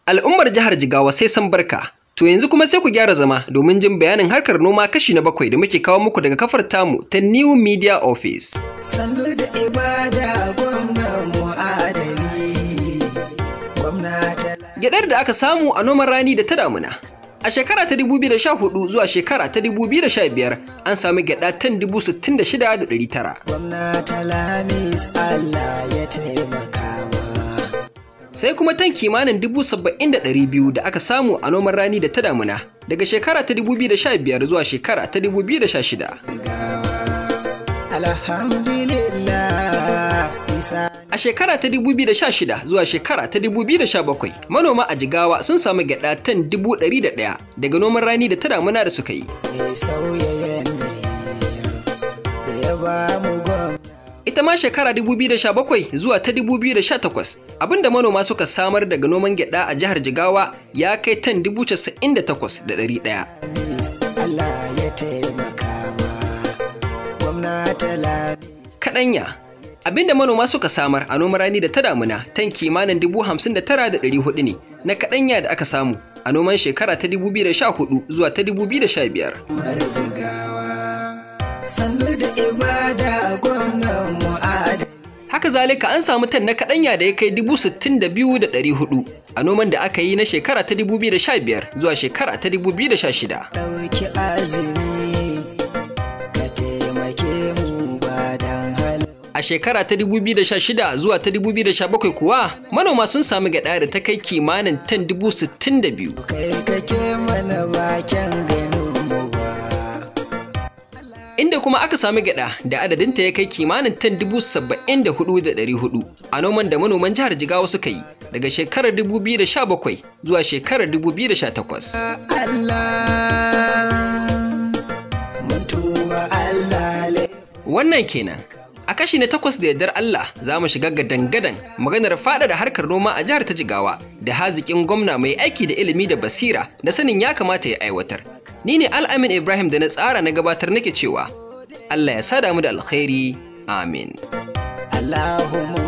Al'ummar jihar Jigawa sai san barka. To yanzu kuma sai ku gyara zama domin jin bayanin harkar noma kashi na bakwai da muke kawo muku daga kafar tamu ta New Media Office. Sannu da ibada gwamnan mu'adali. Gwamnati Gyaɗar da aka samu a noman rani da ta damuna. A shekara ta 2014 zuwa shekara ta 2015 an sami gyaɗa tan 66,900. gwamnati Lamis Allah ya taimaka ma. Sai kuma tan kimanin 70,200 da aka samu a noman rani da ta damuna daga shekara ta 2015 zuwa shekara ta 2016. Alhamdulillah isa A shekara ta 2016 zuwa shekara ta 2017 manoma a Jigawa sun samu gyaɗa tan 101 daga noman rani da ta damuna da suka yi. mai sauya yanayi da ya ba mu gwamnati. Ita ma shekara 2017 zuwa ta 2018 abinda manoma suka samar daga noman gyaɗa a jihar Jigawa ya kai tan 98,100. Allah ya taimaka ma. Gwamnati Lamis Kaɗanya abinda manoma suka samar a noman rani da ta damuna tan kimanin 59,400 ne na kaɗanya da aka samu a noman shekara ta 2014 zuwa ta 2015. Umar Jigawa. Sannu da ibada gwamnan mu'adali. Haka zalika an samu tan na kaɗanya da ya kai 62,400 a noman da aka yi na shekara ta 2015 zuwa shekara ta 2016. ɗauki azumi ka taimake mu ba dan hal A shekara ta 2016 zuwa ta 2017 kuwa manoma sun sami gyaɗa da ta kai kimanin tan 62,000. kai kake mana bakin ganin mu ba Inda kuma aka sami gyaɗa da adadinta ya kai kimanin tan 74,400 a noman da manoman jihar Jigawa suka yi daga shekarar 2017 zuwa shekarar 2018. Allah mun tuba Allah le Wannan kenan. A kashi na takwas da yardar Allah za mu shiga gadan-gadan maganar faɗaɗa harkar noma a jihar ta Jigawa da haziƙin gwamna mai aiki da ilimi da basira da sanin ya kamata ya aiwatar. Ni ne Al'amin Ibrahim da na tsara na gabatar nake cewa Allah ya sada mu da alkhairi. Amin. Allahumma